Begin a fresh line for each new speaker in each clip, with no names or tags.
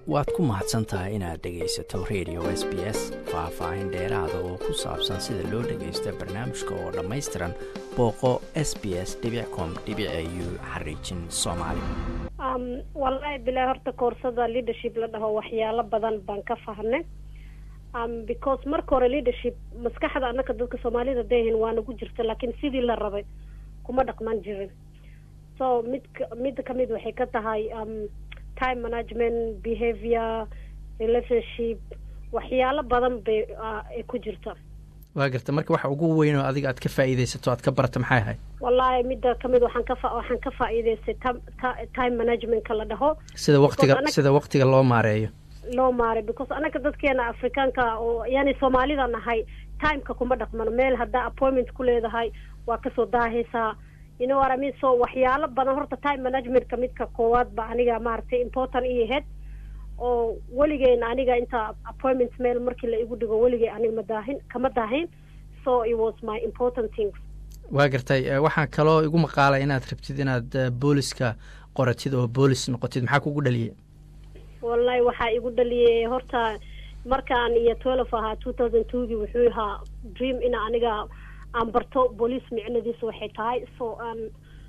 waad ku mahadsan tahay inaad dhegaysato radio s b s faah-faahin dheeraada oo ku saabsan sida loo dhagaysto barnaamijka oo dhammaystiran booqo s b s com u xariijin soomaali
wallaahi bilaa horta koorsada leadership la dhaho waxyaalo badan baan ka fahnay because marka hore leadership maskaxda anaka dadka soomaalida dahin waa nagu jirta laakiin sidii la rabay kuma dhaqman jirin so mid midda kamid waxay ka tahay time management behavior relationship waxyaalo badan bay ay ku jirta
waa garta marka waxa ugu weyn oo adiga aad ka faa'iidaysato aad ka barata maxay ahayd
wallaahi midda kamid waxaan ka waxaan ka faa'iidaystay time managementka la dhaho
sida waqtiga sida waqtiga loo maareeyo
loo maaray because anaga dadkeena afrikaanka oo yani soomaalida nahay timeka kuma dhaqmano meel haddaa appointment ku leedahay waa kasoo daahaysaa you know what I mean so waxyaalo badan horta time managementka midka koowaad ba aniga maaragtay important ii ahayd oo weligeena aniga inta appointment meel markii la igu dhigo weligey aniga ma daahin kama daahin so it was my important things
waa gartay waxaa kaloo igu maqaalay inaad rabtid inaad booliska qoratid oo boolis noqotid maxaa kugu dhaliyay
wallahi waxaa igu dhaliyay horta markaan iyo twelve ahaa two thousand twogii wuxuu ahaa dream ina aniga aan barto boolice micnadiisa waxay tahay so aan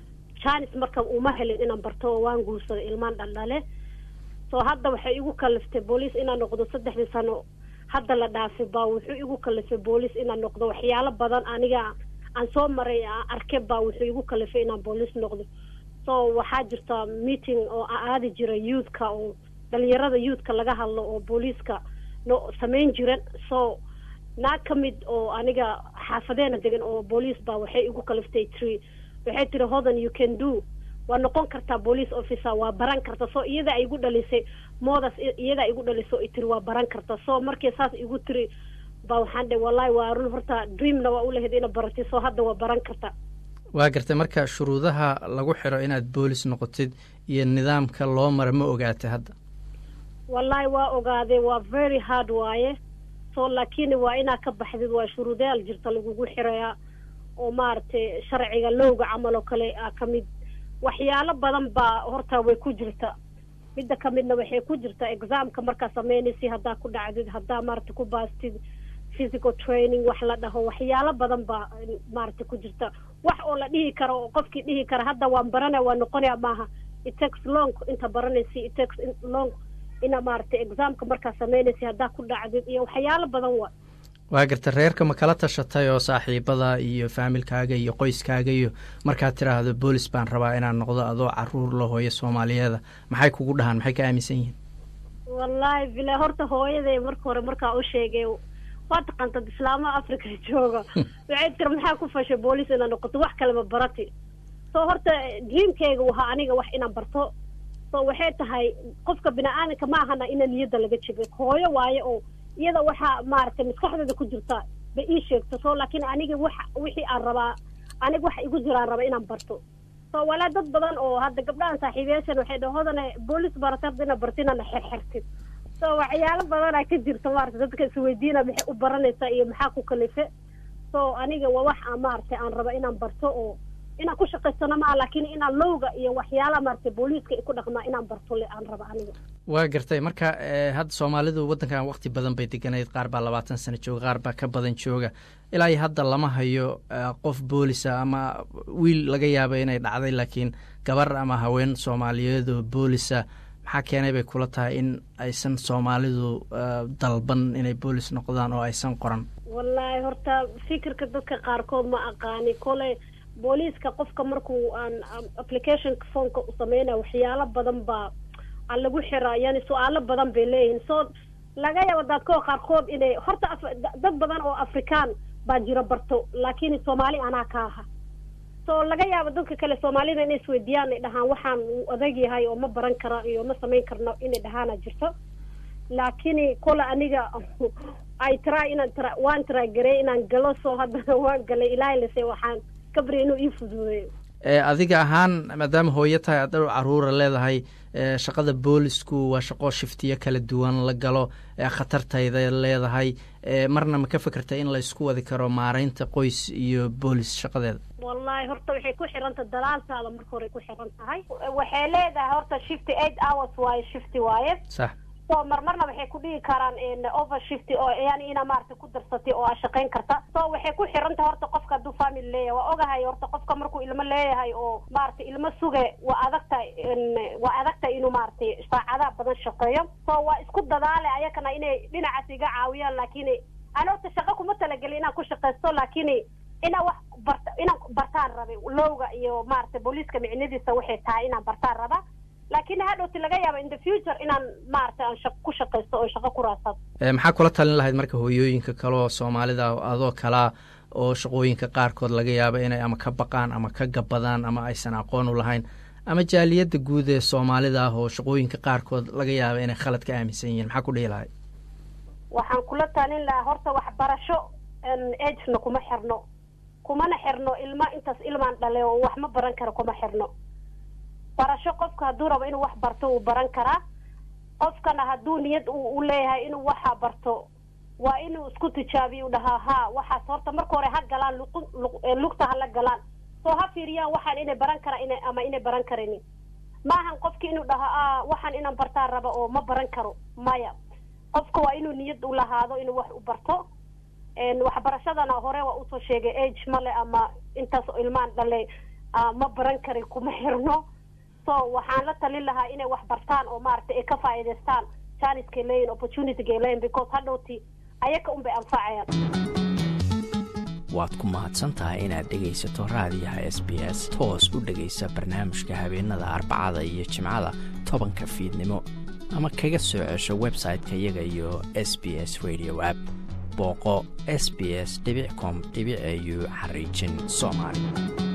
janis marka uma helin inaan barto oo waan guursaday ilmaan dhaldhale so hadda waxay igu kaliftay boolice inaan noqdo saddexdii sano hadda la dhaafay baa wuxuu igu kalifay boolice inaan noqdo waxyaalo badan aniga aan soo maray aan arke baa wuxuu igu kalifay inaan boolice noqdo so waxaa jirta meeting oo aadi jira youthka oo dhalinyarada youthka laga hadlo oo booliiska no samayn jiran so naag ka mid oo aniga xaafadeena degan oo booliis baa waxay igu kaliftay tiri waxay tiri hodan you can do waa noqon kartaa police officer waa baran karta so iyada ay igu dhalisay moodas iyada igu dhalisay tiri waa baran karta so markii saas igu tiri ba waxaan dhe wallahi waa run horta dreamna waa ulahayd ina baratid so hadda waa baran karta
waa gartay marka shuruudaha lagu xiro inaad boolis noqotid iyo nidaamka loo mara ma ogaatay hadda
wallahi waa ogaaday waa very hard waaye so laakiin waa inaa ka baxdid waa shuruudayaal jirta lagugu xirayaa oo maaragtay sharciga lowga camal oo kale a ka mid waxyaalo badan baa horta way ku jirta midda ka midna waxay ku jirta examka markaa sameynaysi haddaa ku dhacdid haddaa maaragtay ku baastid physical training wax la dhaho waxyaalo badan baa maaragtay ku jirta wax oo la dhihi karo oo qofkii dhihi kara hadda waan baranaya waa noqonaya maaha it takes long inta baranaysi it takes long ina maaragtay examka markaa sameynaysa haddaa ku dhacdid iyo waxyaalo badan waa
waa garta reerka ma kala tashatay oo saaxiibada iyo faamilkaaga iyo qoyskaaga iyo markaad tiraahdo boolis baan rabaa inaan noqdo adoo caruur la hooyo soomaaliyeeda maxay kugu dhahaan maxay ka aaminsan yihiin
wallahi bila horta hooyaday marka hore markaa u sheegay waa taqaantad islaamaha africa jooga waxay tiri maxaa ku fashay boolis inaad noqoto wax kaleba barati so horta dreamkeyga wahaa aniga wax inaan barto so waxay tahay qofka bini-aadanka ma ahana ina niyadda laga jebay hooyo waaye oo iyada waxaa maaragtay maskaxdeeda ku jirta bay ii sheegto so laakiin aniga wax wixii aan rabaa aniga waxa igu jiraan raba inaan barto so walaa dad badan oo hadda gabdhahan saaxiibayaashan waxay dhaho hodane boolis barata hadda inaad barto inaadna xerxertid so waxyaalo badanaa ka jirta maaragtay dadka isweydiina maxay u baranaysaa iyo maxaa ku kalife so aniga waa wax aan maaragtay aan raba inaan barto oo inaan ku shaqaysano maa laakiin inaan lowga iyo waxyaalaha maaragtay booliiska ay ku dhaqmaa inaan barto le aan raba aniga
waa gartay marka hadda soomaalidu waddankan waqti badan bay deganayd qaar baa labaatan sano jooga qaar baa ka badan jooga ilaa iyo hadda lama hayo qof boolisa ama wiil laga yaaba inay dhacday laakiin gabar ama haween soomaaliyeedoo boolisa maxaa keenay bay kula tahay in aysan soomaalidu dalban inay boolis noqdaan oo aysan qoran
wallaahi horta fikirka dadka qaarkood ma aqaani kole booliiska qofka markuu aan applicationka foonka u sameynaya waxyaalo badan baa aan lagu xiraa yani su-aalo badan bay leeyihiin so laga yaabo dadkoo qaarkood inay horta dad badan oo afrikaan baa jiro barto laakiin soomaali anaa ka aha so laga yaabo dadka kale soomaalida inay isweydiiyaan ay dhahaan waxaan uu adag yahay oo ma baran kara iyo ma samayn karno inay dhahaana jirto laakiin kole aniga ay traa inaan tra waan tiragarey inaan galo so haddana waan galay ilaahay lase waxaan kabri inuu ii fuduudeeyo
adiga ahaan maadaama hooyo tahay aad dhowr caruura leedahay shaqada boolisku waa shaqo shiftiyo kala duwan la galo khatartayda leedahay marna ma ka fekertay in la isku wadi karo maaraynta qoys iyo boolis shaqadeeda
wallahi horta waxay ku xiranta dalaaltaada marka hore ku xiran tahay waxay leedahay horta shifty eight hours waaye shifty waaye
sax
so marmarna waxay ku dhigi karaan overshift oo yani ina maaragtay ku darsatay oo aa shaqayn karta so waxay ku xirantahay horta qofka hadduu family leeyahay waa ogahay horta qofka markuu ilmo leeyahay oo maaragtay ilmo suge waa adagtahay waa adagtahay inuu maaragtay saacadaha badan shaqeeyo so waa isku dadaale ayakana inay dhinacaas iga caawiyaan laakiin ana horta shaqo kuma talagelin inaan ku shaqaysto laakiin inaan wax barta inaan bartaan rabay lowga iyo maaragtay booliiska micnadiisa waxay tahay inaan bartaan raba laakiin hadhowti laga yaaba in the future inaan maaragtay aan shaq ku shaqaysto oo shaqo ku raadsado
maxaa kula talin lahayd marka hooyooyinka kale oo soomaalida adoo kalaa oo shaqooyinka qaarkood laga yaabo inay ama ka baqaan ama ka gabadaan ama aysan aqoon u lahayn ama jaaliyadda guud ee soomaalida ah oo shaqooyinka qaarkood laga yaaba inay khalad ka aaminsan yihiin maxaa ku dhihi lahayd
waxaan kula talin lahaa horta waxbarasho agena kuma xirno kumana xirno ilma intaas ilmaan dhale oo wax ma baran karo kuma xirno barasho qofka hadduu rabo inuu wax barto wuu baran karaa qofkana hadduu niyad u leeyahay inuu waxa barto waa inuu isku tijaabiyo u dhahaa ha waxaas horta marka hore ha galaan lugta hala galaan soo ha fiiriyaan waxaan inay baran karaan ina ama inay baran karinin maahan qofki inuu dhaho a waxaan inaan bartaan raba oo ma baran karo maya qofka waa inuu niyad u lahaado inuu wax u barto waxbarashadana hore waa usoo sheegay age male ama intaas ilmaan dhale ma baran karin kuma xirno so waxaan la talin lahaa inay wax bartaan oo maaragtay ay ka faa'iidaystaan janiskay leeyihin opportunitygay leeyihin because hadhowti ayaka un bay anfacayaan
waad ku mahadsan tahay inaad dhegaysato raadiyaha s b s toos u dhegaysa barnaamijka habeenada arbacada iyo jimcada tobanka fiidnimo ama kaga soo cesho website-ka iyaga iyo s b s radio app booqo s b s com au xariijin soomaali